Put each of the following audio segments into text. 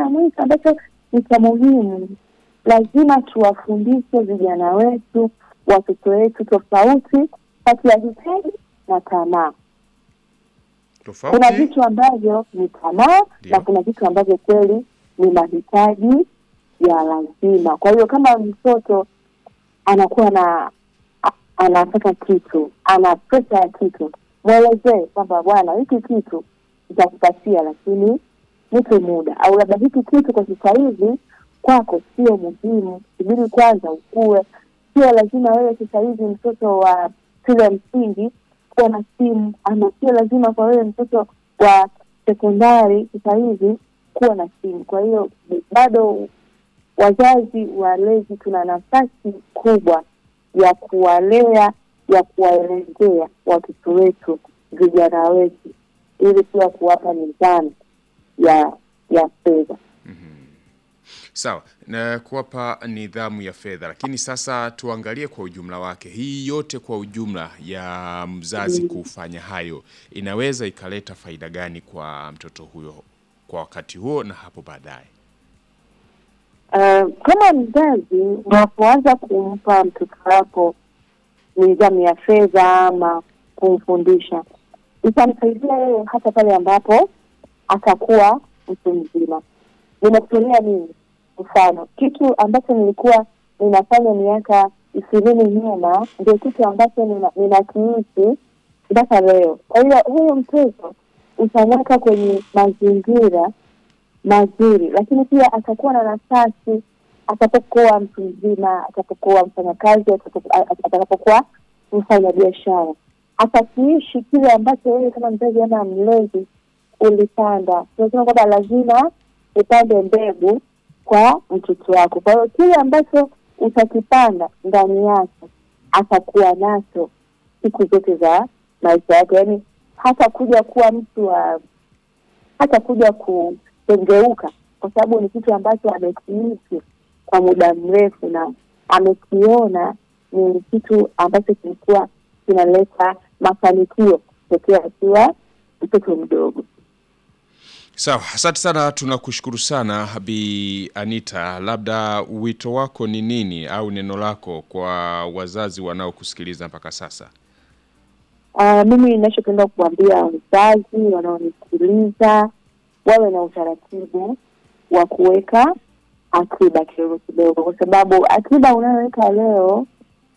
cha mwisho ambacho ni cha muhimu, lazima tuwafundishe vijana wetu, watoto wetu, tofauti kati ya hitaji na tamaa. Kuna Tofauti vitu ambavyo ni tamaa Ndio. na kuna vitu ambavyo kweli ni mahitaji ya lazima. Kwa hiyo kama mtoto anakuwa na a- anataka kitu, ana presha ya kitu, mwelezee kwamba bwana, hiki kitu nitakupatia, lakini nipe muda, au labda hiki kitu kwa sasa hivi kwako sio muhimu, subiri kwanza ukue. Sio lazima wewe sasa hivi mtoto wa shule ya msingi kuwa na simu, ama sio lazima kwa wewe mtoto wa sekondari sasa hivi kuwa na simu. Kwa hiyo bado wazazi walezi tuna nafasi kubwa ya kuwalea, ya kuwaelezea watoto wetu, vijana wetu, ili pia kuwapa nidhamu ya ya fedha. sawa na kuwapa nidhamu ya fedha, lakini sasa tuangalie kwa ujumla wake. Hii yote kwa ujumla ya mzazi kufanya hayo inaweza ikaleta faida gani kwa mtoto huyo kwa wakati huo na hapo baadaye? Uh, kama mzazi unapoanza kumpa mtoto wako nidhamu ya fedha ama kumfundisha, itamsaidia yeye hata pale ambapo atakuwa mtu mzima. Nimekutolea nini mfano, kitu ambacho nilikuwa ninafanya miaka ishirini nyuma ndio kitu ambacho nina- ninakiishi mpaka leo. Kwa hiyo huyu mtoto utamweka kwenye mazingira mazuri, lakini pia atakuwa na nafasi atakapokuwa mtu mzima, atakapokuwa mfanyakazi, atakapo- a- atakapokuwa mfanya biashara, atakiishi kile ambacho wewe kama mzazi ama mlezi ulipanda. Tunasema kwamba lazima upande mbegu kwa mtoto wako. Kwa hiyo kile ambacho utakipanda ndani yake atakuwa nacho siku zote za maisha yake, yaani hata kuja kuwa mtu wa hata kuja kutengeuka, kwa sababu ni kitu ambacho amekiishi kwa muda mrefu na amekiona ni kitu ambacho kilikuwa kinaleta mafanikio tokea akiwa mtoto mdogo. Sawa, asante sana, tunakushukuru sana Bi Anita. Labda wito wako ni nini au neno lako kwa wazazi wanaokusikiliza mpaka sasa? Uh, mimi ninachopenda kuambia wazazi wanaonisikiliza wawe na utaratibu wa kuweka akiba kidogo kidogo, kwa sababu akiba unayoweka leo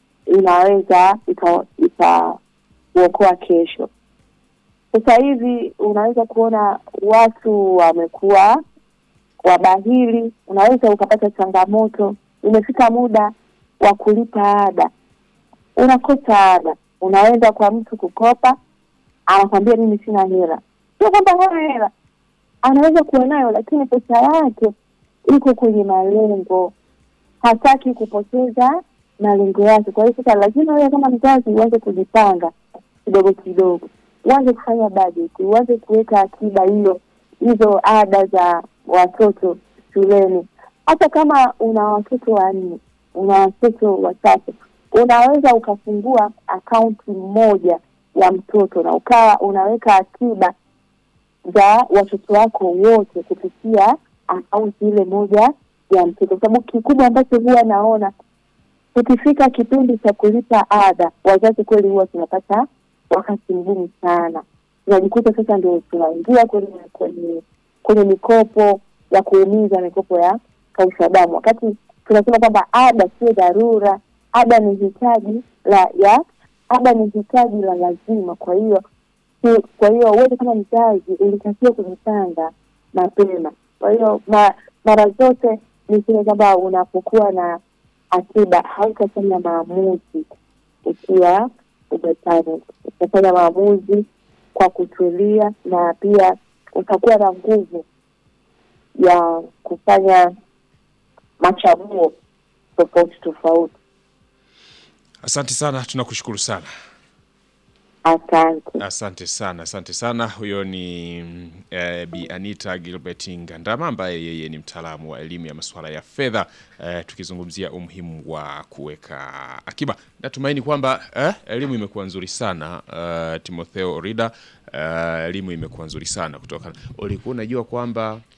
inaweza ika- ikakuokoa kesho. Sasa hivi unaweza kuona watu wamekuwa wabahili, unaweza ukapata changamoto, imefika muda wa kulipa ada unakosa ada, unaenda kwa mtu kukopa, anakwambia mimi sina hela. Sio kwamba hana hela, anaweza kuwa nayo, lakini pesa yake iko kwenye malengo, hataki kupoteza malengo yake. Kwa hiyo sasa lazima wewe kama mzazi uanze kujipanga kidogo kidogo, uanze kufanya bajeti, uanze kuweka akiba hiyo hizo ada za watoto shuleni. Hata kama una watoto wanne, una watoto watatu, unaweza ukafungua akaunti moja ya mtoto na ukawa unaweka akiba za watoto wako wote kupitia akaunti ile moja ya mtoto, kwa sababu kikubwa ambacho huwa naona ukifika kipindi cha kulipa ada, wazazi kweli huwa tunapata wakati mgumu sana. Tunajikuta sasa ndio tunaingia kwenye kwenye kwenye mikopo ya kuumiza, mikopo ya kausha damu, wakati tunasema kwamba ada sio dharura, ada ni hitaji la ya ada ni hitaji la lazima. Kwa hiyo si- kwa hiyo wewe kama mzazi ulitakiwa kujipanga mapema. Kwa hiyo ma, mara zote niseme kwamba unapokuwa na akiba hautafanya maamuzi ukiwa umepanic. Utafanya maamuzi kwa kutulia, na pia utakuwa na nguvu ya kufanya machaguo tofauti tofauti. Asante sana, tunakushukuru sana. Asante. Asante sana, asante sana. Huyo ni mm, eh, Bi Anita Gilbert Ngandama ambaye yeye ni mtaalamu wa elimu ya masuala ya fedha eh, tukizungumzia umuhimu wa kuweka akiba. Natumaini kwamba eh, elimu imekuwa nzuri sana eh, Timotheo Orida eh, elimu imekuwa nzuri sana kutoka. Ulikuwa unajua kwamba